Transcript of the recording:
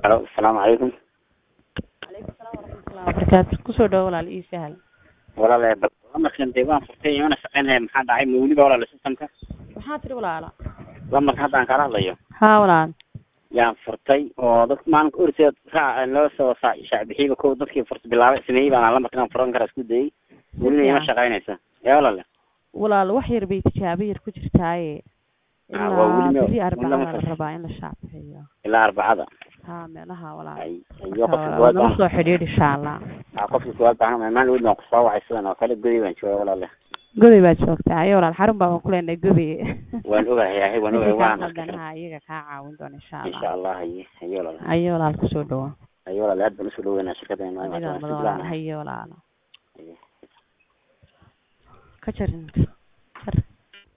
halo asalaamu calaykum calaykum salaam waraxmatullahi wabarakaatu kusoo dhawo walaal ii sahal walaale bal lamarkan dee waan furtay imana shaqeynaya maxaa dhacay ma weliba walaale systemka maxaa tiri walaala lamarkan hadda aan kala hadlayo haa walaal yaan furtay oo dad maalinka orseed raac loo soo saa- shaacbixiyba ko dadkii furta bilaabay sameeyey baan lamarkan aan furan karaa isku dayay welina ima shaqeynaysa yaa walaale walaal wax yar bay tijaabo yar ku jirtaaye Ah, waa ilaa weli ma- beri weli arbacada lama la fas- rabaa in la shaaciyo ilaa arbacada haa meelaha walaal ay iyo qofka Marka, kuwaad nala baan soo xidhiidh insha allah ah, qofka kuwaad baan maalin weyd baan kusoo wacay sidan oo kale goday baan jooga walaale goday baad joogtaa ayo walaal xarun baa waan ku leenahay goday waan ogahay ahay waan ogahay wixii kaa waan qaldanaha iyaga kaa caawin doona insha insha allah allah haye haye walaale ayo walaal kusoo dhawo haye walaale aad baan usoo dhaweynaa shirkadeena adigaa mudan walaal hayo walaal ka jarin